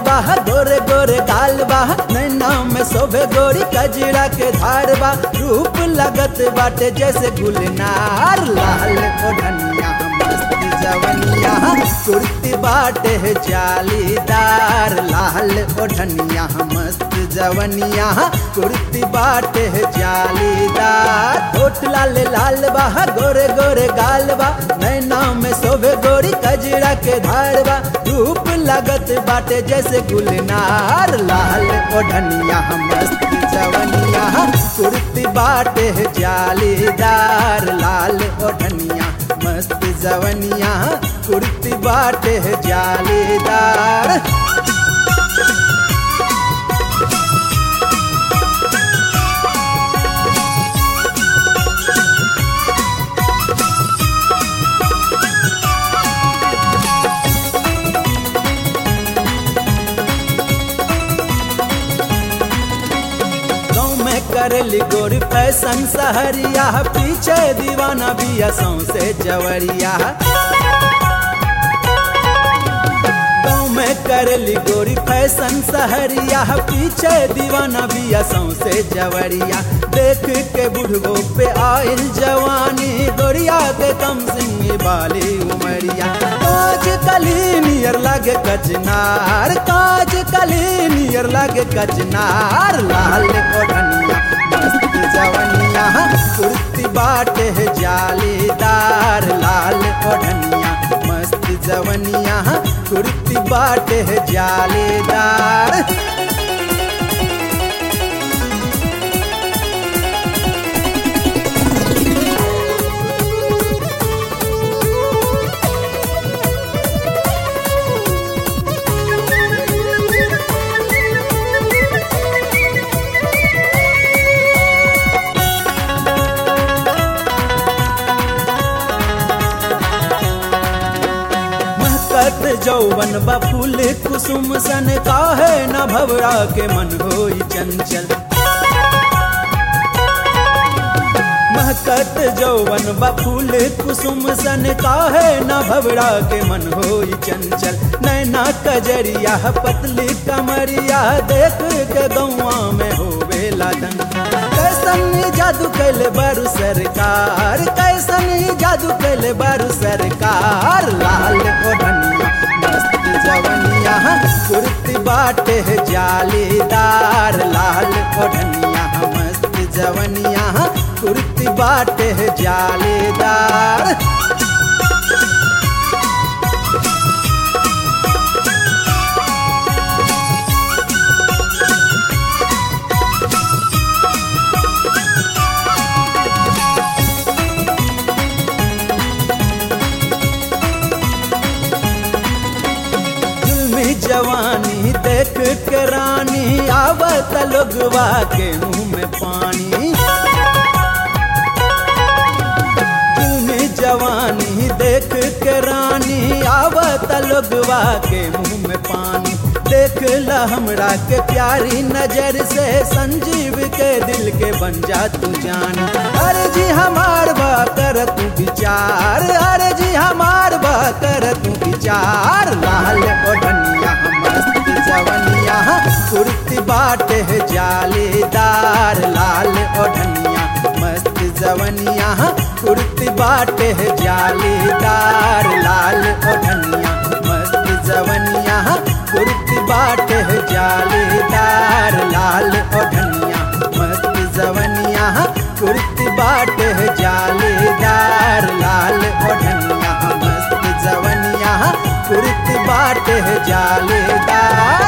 बा गोरे गोरे गाल बा नैना में शोभे गोरी कजरा के धार बा रूप लगत बाटे जैसे गुलनार लाल ओढ़निया मस्त जवनिया कुर्ती बाटे है जालीदार लाल ओढ़निया मस्त जवनिया कुर्ती बाटे है जालीदार होठ लाल लाल बा गोरे गोरे गाल बा नैना में शोभे गोरी कजरा के धार बा रूप लगत बाटे जैसे गुलनार लाल ओढ़निया मस्त जवनिया कुर्ती बाटे है जालीदार लाल ओढ़निया मस्त जवनिया कुर्ती बाटे है जालीदार गाँव में करेली गोरी फैशन सहरिया पीछे दीवाना बिया सौसे जवरिया गाँव में करेली गोरी फैशन सहरिया पीछे दीवाना बिया सौसे जवरिया देख के बुढ़बो पे आयल जवानी गोरिया के कम सिंह बाली उमरिया काज कली नियर लगे कचनार काज कली नियर लगे कचनार लाल ओढ़निया मस्त जवनिया कुर्ती बाटे है जालीदार लाल ओढ़निया मस्त जवनिया कुर्ती बाटे है जालीदार महकत जौवन बा फूल कुसुम सन काहे न भवरा के मन होई चंचल महकत जौवन बा फूल कुसुम सन काहे न भवरा के मन होई चंचल नैना कजरिया पतली कमरिया देख के गौआ में होवे लादन कैसन जादू कैले बारू सरकार कैसन जादू कैले बारू सरकार लाल ओढ़निया मस्त जवनिया कुर्ती बाटे है जालीदार लाल ओढ़निया मस्त जवनिया कुर्ती बाटे है जालीदार जुल्मी जवानी देख के रानी आवत लोगवा के मुंह में पानी जुल्मी जवानी देख के रानी आवत लोगवा के मुंह में पानी देख ला हमरा के प्यारी नजर से संजीव के दिल के बन जा तू जान अरे जी हमार बा कर तू विचार अरे जी हमार बा कर तू विचार लाल ओढ़निया मस्त जवनिया कुर्ती बाटे है जालीदार लाल ओढ़निया मस्त जवनिया कुर्ती बाटे है जालीदार लाल ओढ़निया मस्त जवनिया कुर्ती बाटे है जालीदार लाल ओढ़निया मस्त जवनिया कुर्ती बाटे है जालीदार लाल ओढ़निया मस्त जवनिया कुर्ती बाटे है जालीदार